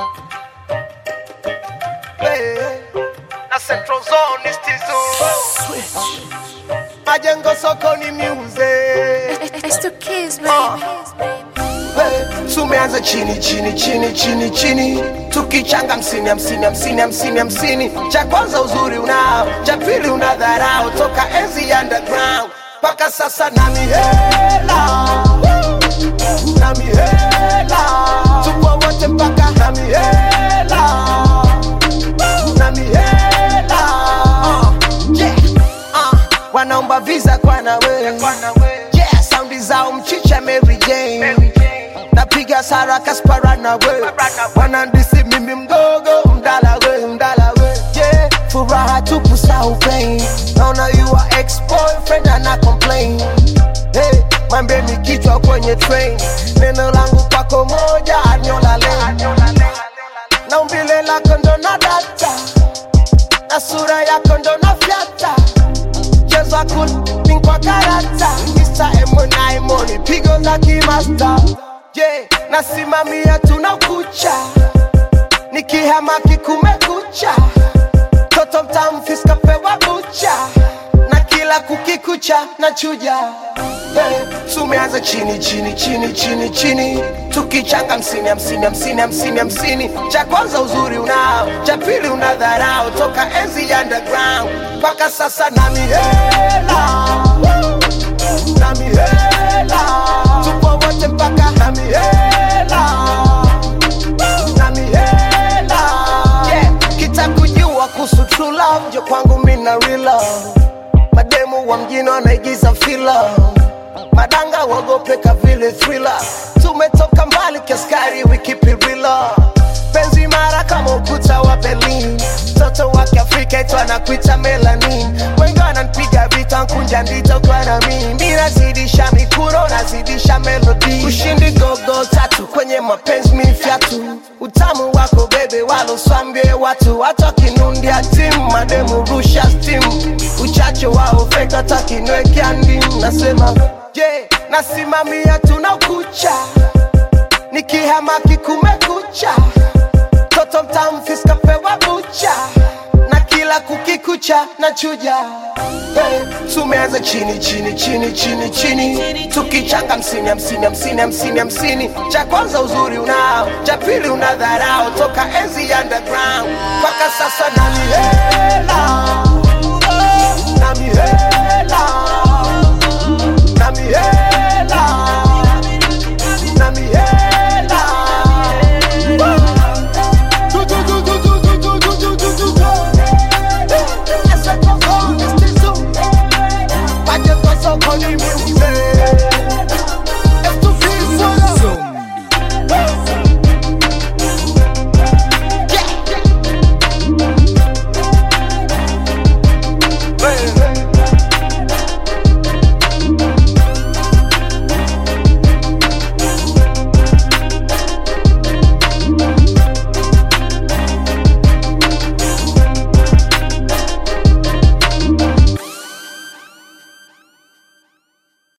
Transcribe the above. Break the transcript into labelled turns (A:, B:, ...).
A: Hey, na Central Zone is Tizu. Majengo sokoni music.
B: It's the kids, baby.
A: Hey, tumeanza chini chini chini chini chini tukichanga hamsini hamsini hamsini hamsini hamsini cha kwanza uzuri unao cha pili una dharau toka enzi ya underground mpaka sasa na mihela na mihela tupo wote mpaka na mihela na mihela uh, yeah. uh, wanaomba visa kwa nawe yeah, saundi zao mchicha Mary Jane napiga sara kaspara na we wanandisi mimi mdogo mdala we mdala we yeah, furaha tupu sau pain naona you are ex boyfriend ana complain hey, mwambeni kichwa kwenye train neno langu kwako moja anyola lane na umbile lako ndo na data na sura yako ndo na fyata mchezo wa kulping kwa karata Mr. M&I money pigo za kimasta yeah, nasimamia tuna kucha nikihamaki kumekucha toto mtamfiska pewa bucha na kila kukikucha na chuja hey, tumeanza chini chini chini chini chini tukichanga hamsini hamsini hamsini hamsini hamsini cha kwanza uzuri unao cha pili una dharau toka enzi ya underground mpaka sasa na mihela na mihela tupo wote mpaka na mihela na mihela yeah. kitakujua kuhusu true love njo kwangu mina real love mademu wa mjini wanaigiza fila madanga wagopeka vile thriller tumetoka mbali kiaskari we keep it real penzi mara kama ukuta wa berlin mtoto wa kiafrika itu anakuita melanin wengi wananpiga vita nkunja ndito kwa na mimi mi nazidisha mikuro nazidisha melodi ushindi gogo tatu kwenye mapenzi mifyatu utamu wako bebe waloswambie watu hata kinundia timu mademu rusha stimu uchache wao feka takinwekea ndimu nasema je yeah, nasimamia tuna kucha nikihamaki kumekucha toto mtamfiska pewa bucha na kila kukikucha na chuja hey, tumeanza chini chini chini chini chini tukichanga hamsini hamsini hamsini hamsini hamsini cha kwanza uzuri unao cha pili una dharau toka enzi ya underground mpaka sasa na mihela na mihela na mihela na mihela Majengo sokoni music